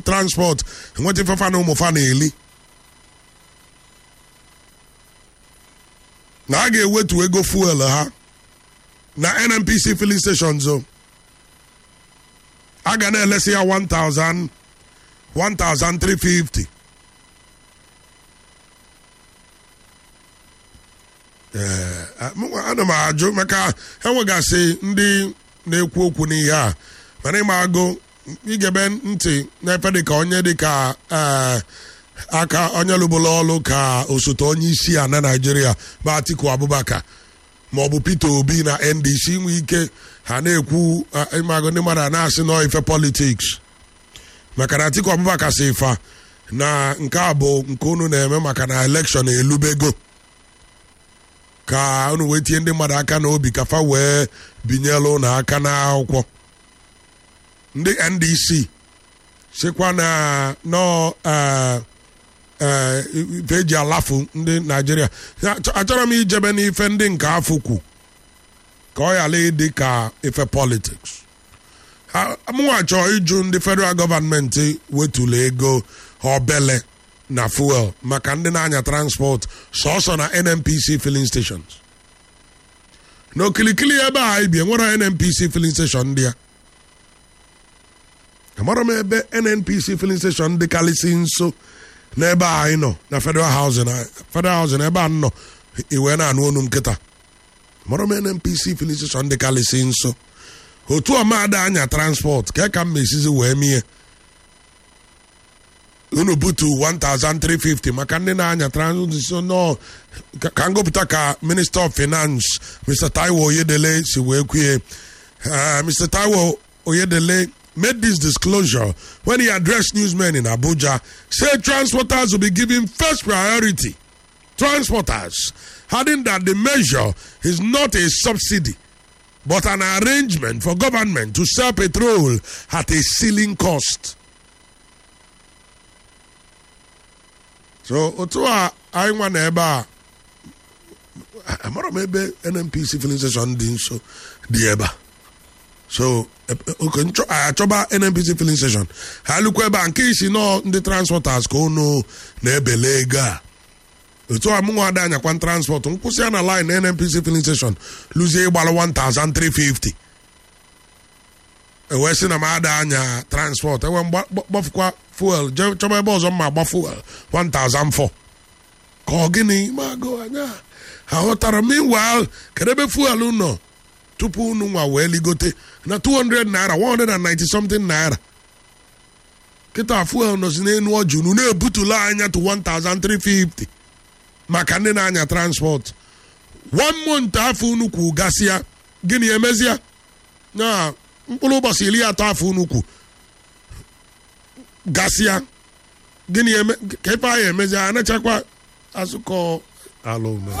transport enweta ifefa na ụmụfa na-eli na a ga-ewetu ego fuel ha na nnpc filling stations o a ga na-elesi ya 1000 1350 ee ana m ajụ maka enwegasị ndị na-ekwu okwu n'ihe a mana ịma agụ igebe ntị n'efe dịka onye dịka aka onye lụbụla ọlụ ka osote onye isi a na naijiria bụ atiku abubakar maọbụ peter obi na ndc nwee ike ha na-ekwu ịmagụ ndị mmadụ a na-asị nọ ife politiks maka na atiku abubakar si fa na nke a bụ nke unu na-eme maka na elekshọn elubego ka unu wee tinye ndị mmadụ aka n'obi ka fa wee binyelu na aka n'akwụkwọ ndị ndc sikwa na nọ ife eji alafu ndị naijiria achọrọ m ijebe n'ife ndị nke afọ kwu ka ọ ghara ịdị ka ife politiks mụnwa chọọ ịjụ ndị federal gọọmenti wetụlụ ego obele na fuel maka ndị na-anya transport sọsọ na nnpc filling stations n'okilikili ebe a ibi enwere nnpc filling station ndị ya amara m ebe nnpc filling station dịkarịsị nso n'ebe a anyị nọ na federal housing federal housing ebe a nọ iwe na-anụ onu nkịta amara m nnpc filling station dịkarịsị nso otu ọmada anya transport ka ka m esizi wee mie unu butu 1350 maka ndị na-anya transition no ka ngụpụta ka minister of finance mr taiwo oyedele si wee kwuye mr taiwo oyedele made this disclosure when he addressed newsmen in abuja said transporters will be given first priority transporters adding that the measure is not a subsidy but an arrangement for government to sell petrol at a ceiling cost so otu a anyị nwa na ebe a amara m ebe nnpc filling station dị nso dị ebe a so achọba nnpc filling station ha lukwa ebe a nke isi nọ ndị transporters ka unu na-ebele ego a otu a mụnwa ada anyakwa transport nkwụsị ya na line nnpc filling station luzie ịgbara 1350 ewee sị na m ada anya transport enwe gbafukwa fuel chọba ebe ọzọ mma agba fuel 1004 ka ọ gịnị mago anya aghọtara meanwhile kedu ebe fuel nọ tupu unu nwa wee ligote na 200 naira 190 something naira kịta fuel nọzi n'elu ọjụ unu na-ebutula anya to 1350 maka ndị na-anya transport one month afọ unu kwu gasịa gịnị emezia na mkpụrụ ụbọchị iri atọ afọ unu kwu gasịa gịnị ka ife anyị emezi anachakwa azụkọ alụme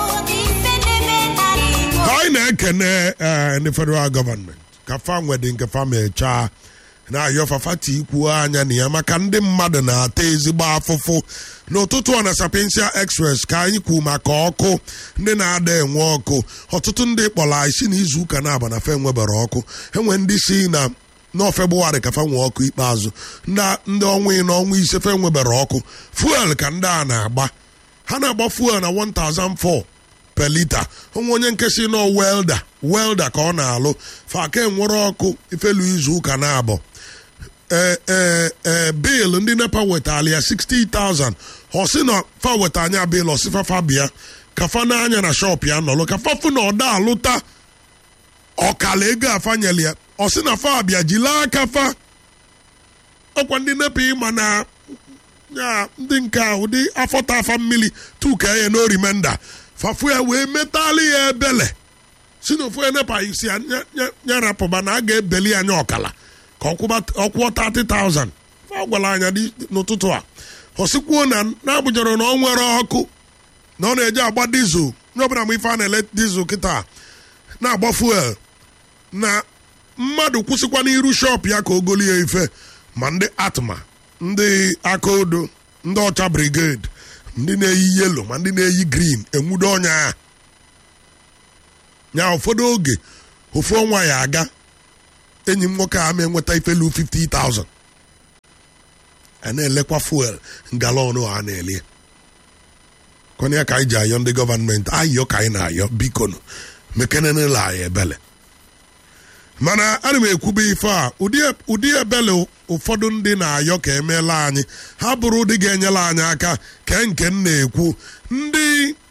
anyị na-ekene ndị federal gọọmenti ka fa nwede nke fa mechaa na-ayọ fafati ikwu anya na ya maka ndị mmadụ na-ata ezigbo afụfụ n'ụtụtụ ọ na sapiensia express ka anyị kwu maka ọkụ ndị na-ada enwe ọkụ ọtụtụ ndị kpọrọ isi na izu ụka na-aba na fe nwebere ọkụ enwe ndị si na nọọ febụwarị ka fa nwee ọkụ ikpeazụ ndị ọnwa ịnọ ọnwa ise fe nwebere ọkụ fuel ka ndị a na-agba ha na-agba fuel na 1004 per lita onwe onye nke si nọ welda welda ka ọ na-alụ faka enwere ọkụ ifelu izu ụka na-abụ ee ee bil ndị nepa wetara ya 60,000 ọ sị na fa weta anya bil ọsịfa fa bịa ka fa n'anya na shọp ya nọlụ ka fa fụ na ọda alụta ọkala ego afanyela ya ọ sị na fa bịa jila aka fa ọkwa ndị nepa ịma na ya ndị nke a ụdị afọta afa mmiri tuka ya n'orimenda fafu ya wee metali ya ebele si na ofu enepa isi ya rapụba na a ga-ebeli anya ọkala ka ọ kwụọ 30,000 fa gwara anya n'ụtụtụ a ọsikwuo na na-abụjọrọ na ọ nwere ọkụ na ọ na-eje agba dizel nye ọbụla mgbe ife a na-ele dizel kịta na-agba fuel na mmadụ kwụsịkwa n'iru shọp ya ka o golie ife ma ndị atma ndị aka odo ndị ọcha brigade ndị na-eyi yelo ma ndị na-eyi green enwudo ọnya ya nya ụfọdụ oge ofu ọnwa ya aga enyi m nwoke a ma enweta ifelu 50,000 a na-elekwa fuel galọn a na-elie kọnya ka anyị ji ayọ ndị gọọmenti ayọ ka anyị na-ayọ bikonu mekenenela anyị ebele mana ana m ekwube ife a ụdị ebele ụfọdụ ndị na-ayọ ka emeela anyị ha bụrụ ụdị ga-enyela anyị aka ke nke m na-ekwu ndị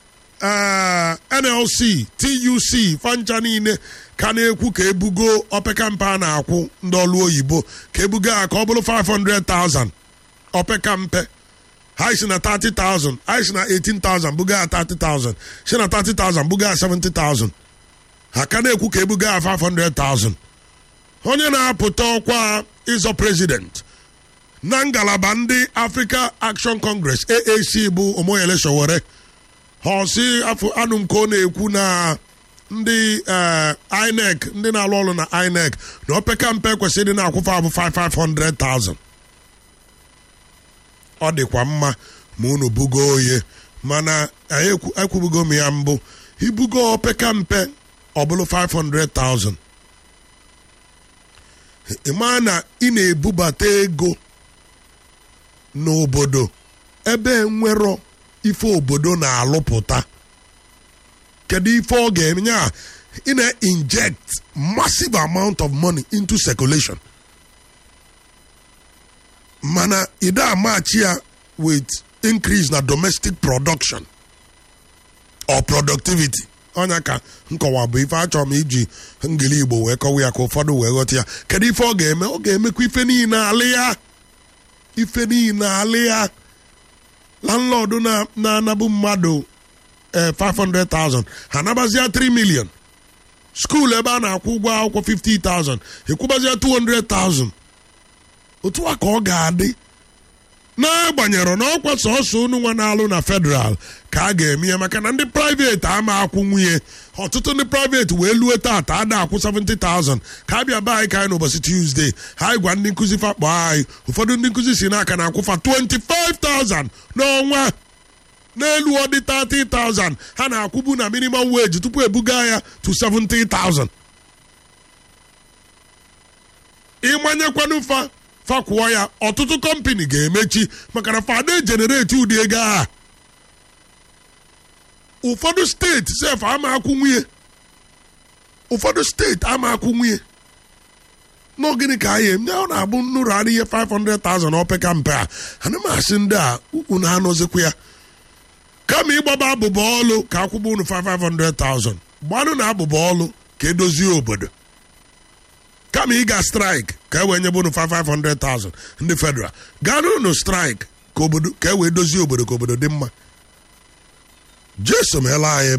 nlc tuc fancha niile ka na-ekwu ka ebugo opekampe a na-akwụ ndị ọlụ oyibo ka ebugo ya ka ọ bụrụ 500,000 opekampe ha si na 30,000 anyị si na 18,000 buga ya 30,000 si na 30,000 buga ya 70,000 ha ka na-ekwu ka ebuga ya 500,000 onye na-apụta ọkwa ịzọ prezident na ngalaba ndị Africa Action Congress AAC bụ Omoyele Sowore ha ọsị afọ anụ nke ọ na-ekwu na ndị INEC ndị na-alụ ọrụ na INEC na opeka mpe kwesịrị na-akwụfe abụ 500,000 ọ dịkwa mma ma unu bugo oye mana ekwubugo m ya mbụ ibugo opeka mpe ọ bụrụ 500,000 ịma na ị na-ebubata ego n'obodo ebe nwero ife obodo na-alụpụta kedu ife ọ ga-eme ya ị na-inject massive amount of money into circulation mana ide amachi ya with increase na domestic production or productivity ọnya ka nkọwa bụ ife achọrọ m iji ngili igbo wee kọwa ya ka ụfọdụ wee ghọta ya kedu ife ọ ga-eme ọ ga-emekwa ife niile alị ya ife niile alị ya landlord na-anabụ mmadụ 500,000 ha nabazia 3 million skuul ebe a na-akwụ ụgwọ akwụkwọ 50,000 ekwubazia 200,000 otu a ka ọ ga-adị n'agbanyeghị na ọkwa sọsọ unu nwa na-alụ na federal ka a ga-eme ya maka na ndị private ama akwụ nwunye ọtụtụ ndị private wee lue tata ada akwụ 70,000 ka a bịa be anyị ka anyị n'ụbọchị tuesday ha anyị gwa ndị nkụzi fakpọ anyị ụfọdụ ndị nkụzi si n'aka na akwụfa 25,000 n'ọnwa n'elu ọdị 30,000 ha na-akwụbu na minimum wage tupu ebuga ya to 70,000 ịmanyekwanụ fa fakwụọ ya ọtụtụ kọmpani ga-emechi maka na fada genereti ụdị ego a ụfọdụ steeti sef ama akwụ nwunye ụfọdụ steeti ama akwụ nwunye n'ogịnị ka anyị eme ọ na-abụ nnụrụ ara ihe 500,000 opeka mpe a ana m asị ndị a unu anọzikwa ya kama ịgbaba abụba ọlụ ka akwụba unu 500,000 gbanụ na abụba ọlụ ka edozie obodo kama ịga straik ka e wee nyebe unu 500,000 ndị federal gaa n'unu straik ka e wee dozie obodo ka obodo dị mma jeso meela anyị